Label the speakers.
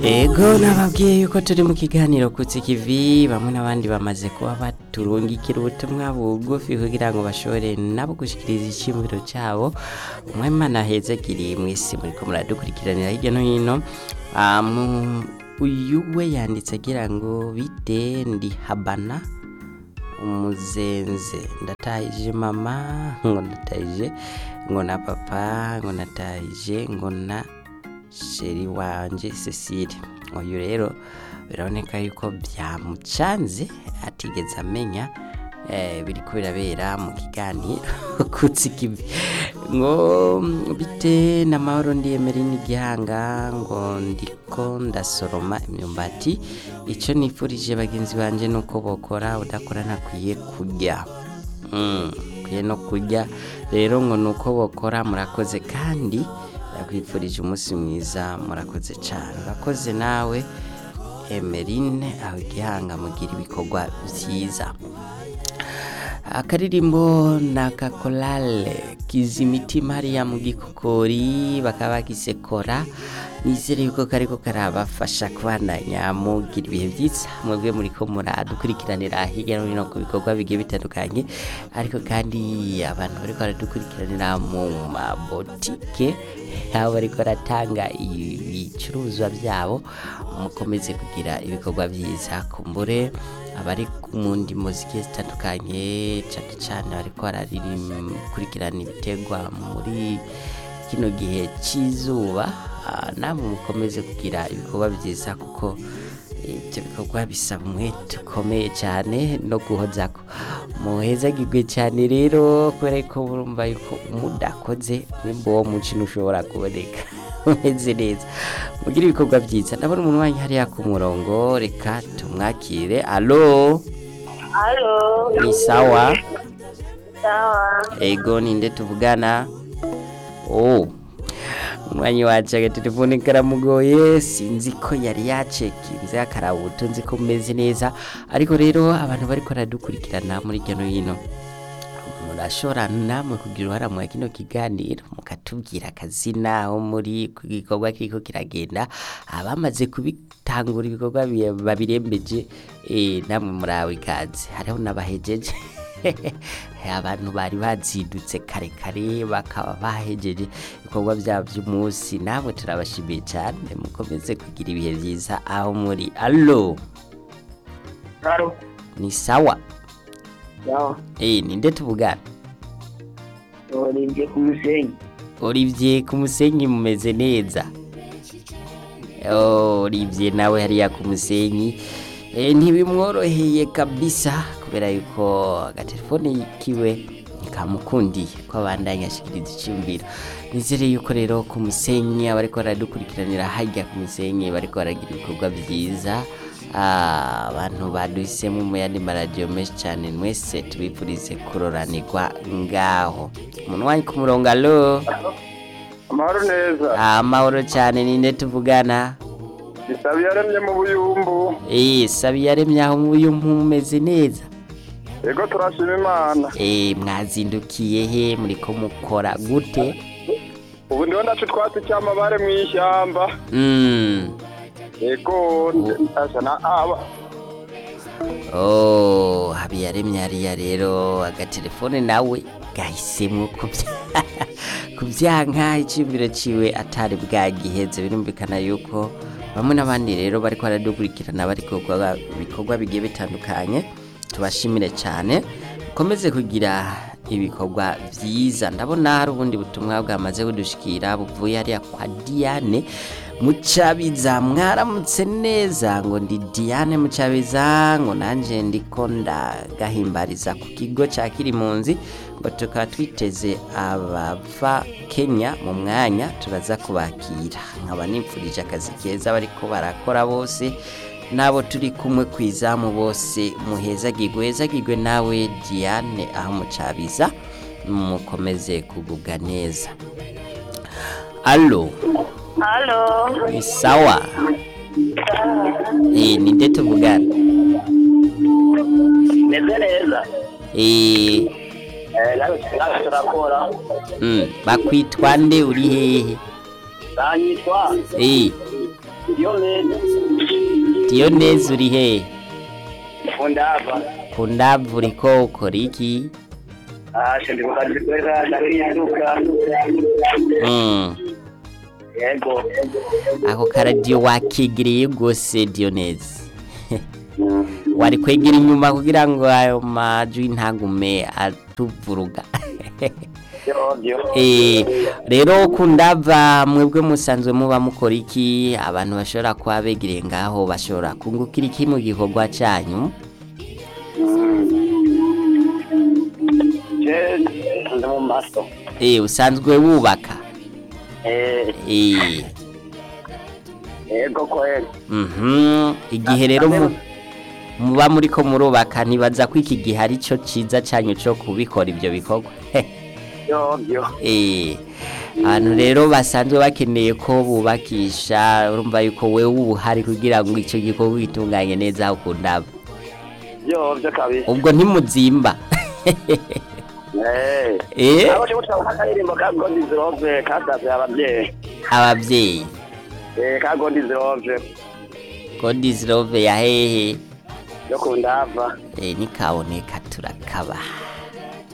Speaker 1: Ego nababwiye yuko turi mu kiganiro kutsi kivi bamwe n'abandi bamaze kuba baturungikira ubutumwa bugufi kugira ngo bashobore nabo gushikiriza iciyumviro cabo umwimana ahezagiriye mw'isi muriko muradukurikiranira hirya no hino Ah, mu- uyu we yanditse agira ngo bite ndi habana umuzenze ndatahije mama ngo ndatahije ngo na papa ngo natahije ngo na sheri wanje Cecile uyu rero biraboneka yuko byamucanze atigeze amenya eh, biriko birabera mu kiganiro kutsi kivi ngo bite n'amahoro ndiyemera n'igihanga ngo ndiko ndasoroma imyumbati icyo nifurije bagenzi banje nuko bokora udakora ntakwiye kurya Mm, kwiye no kurya rero ngo nuko bokora murakoze kandi ndakwifurije umunsi mwiza murakoze cyane urakoze nawe emerine aho igihanga mugira ibikorwa byiza akaririmbo na kakorale kizimitima hariya mu gikokori bakaba bagisekora nizere yuko kariko karabafasha kubandanya mugira ibihe byiza mwebwe muriko muradukurikiranira hirya no hino ku bikorwa bigiye bitandukanye ariko kandi abantu bariko baradukurikiranira mu mabotike aho bariko baratanga ibicuruzwa byabo mukomeze kugira ibikorwa byiza kumbure abari mu ndimo zigiye zitandukanye cyane cyane bariko barakurikirana ibitegwa muri kino gihe cy'izuba ah, namwe mukomeze kugira ibikorwa byiza kuko ibyo bikorwa bisaba umwete ukomeye cyane no guhozako muhezagirwe cyane rero kubera ko murumva yuko umudakoze nimba uwo mukino ushobora kuboneka umeze neza mugire ibikorwa byiza ndabona umuntu wanyu hariya ku murongo reka tumwakire alo
Speaker 2: Halo,
Speaker 1: ni sawa
Speaker 2: sawa.
Speaker 1: ego ninde tuvugana oh umwanya wacu agatelefone karamugoye sinzi ko yari yacekinze akarabuto nzi ko umeze neza ariko rero abantu bariko baradukurikirana muri hirya no hino murashobora namwe kugira uruhara mu kino kiganiro mukatubwira akazina aho muri ku gikorwa kiriko kiragenda abamaze kubitangura ibikorwa bi- babirembeje eh, namwe murawe ikaze hariho n'abahejeje abantu bari bazindutse kare kare bakaba bahejeje ibikorwa byabo by'umunsi namwe turabashimiye cyane mukomeze kugira ibihe byiza aho muri alo
Speaker 2: Halo,
Speaker 1: ni sawa
Speaker 2: sawa.
Speaker 1: eh ninde tuvugana
Speaker 2: Olivier ku Musenyi.
Speaker 1: Olivier ku musenyi mumeze neza Oh, Olivier nawe hariya ku musenyi e, ntibimworoheye kabisa kubera yuko agatelefone kiwe nikamukundiye ko abandanya ashikiriza icyumviro nizere yuko rero ku musenyi abariko baradukurikiranira hajya ku musenyi bariko baragira ibikorwa byiza Ah, abantu baduhisemo mu yandi maradiyo menshi cyane mwese tubifurize kuroranirwa ngaho umuntu wanyu ku murongo alo
Speaker 3: amahoro neza
Speaker 1: amahoro cyane ninde tuvugana
Speaker 3: isabi yaremye mu buyumbu
Speaker 1: eh sabi yaremye aho muyu mumeze neza
Speaker 3: yego turashima imana
Speaker 1: eh mwazindukiye he muriko mukora gute
Speaker 3: ubu ndiho ndaca utwatsi cy'amabare mu ishyamba
Speaker 1: mm.
Speaker 3: yego asa na aba
Speaker 1: oh habiyaremye hariya rero agatelefone nawe gahisemo kubya kubyanka icyumviro ciwe atari bwagiheze birumvikana yuko bamwe n'abandi rero bariko baradukurikirana bari gukora ibikorwa bigiye bitandukanye tubashimire cyane mukomeze kugira ibikorwa byiza ndabona hari ubundi butumwa bwamaze kudushikira buvuye hariya kwa Diane Mucabiza mwaramutse neza ngo ndi Diane Mucabiza ngo nanje ndiko ndagahimbariza ku kigo ca Kirimunzi ngo tukaba twiteze abava Kenya mu mwanya turaza kubakira nkaba nipfurije akazi keza bariko barakora bose nabo turi kumwe ku izamu bose muhezagirwe hezagirwe nawe Diane aho mucabiza mukomeze kugubwa neza alo
Speaker 2: Halo,
Speaker 1: ni sawa eh ninde tuvugana
Speaker 2: meze neza.
Speaker 1: eh
Speaker 2: Eh, nawe nawe turakora.
Speaker 1: mm, bakwitwa nde uri hehe
Speaker 2: Banyitwa
Speaker 1: eh
Speaker 2: Diyomede.
Speaker 1: diyoneze uri he
Speaker 2: Fundava.
Speaker 1: ku ndavu uriko ukora iki
Speaker 2: Ashe ndi mukazi kwera ndahinduka.
Speaker 1: Mm.
Speaker 2: Yego.
Speaker 1: ako karadiyo wakigiriye rwose diyoneze wari kwegera inyuma kugira ngo ayo majwi ntagume atuvuruga
Speaker 2: Yobyo.
Speaker 1: Eh, rero kundava mwebwe musanzwe muba mukora iki abantu bashobora kuba begereye ngaho bashobora kungukira iki mu gikorwa cyanyu
Speaker 2: Je ndi mu maso.
Speaker 1: Eh, usanzwe wubaka
Speaker 2: Eh,
Speaker 1: Eh,
Speaker 2: yego kweli.
Speaker 1: mhm, igihe rero mu- muba muriko murubaka ntibaza ko iki gihe ari cyo ciza cyanyu cyo kubikora ibyo bikorwa
Speaker 2: Yobyo.
Speaker 1: Eh, abantu rero basanzwe bakeneye ko bubakisha urumva yuko wewe uba uhari kugira ngo icyo gikorwa gitunganye neza aho kundaba
Speaker 2: Yobyo kabisa.
Speaker 1: ubwo ntimuzimba
Speaker 2: Eh.
Speaker 1: eh
Speaker 2: Abo cyo gutanga akaririmbo ka God is love kasavye abavyeyi.
Speaker 1: ababyeyi
Speaker 2: Eh ka God is love
Speaker 1: god is love ya hehe
Speaker 2: yo kundava.
Speaker 1: eh nikaboneka turakabaha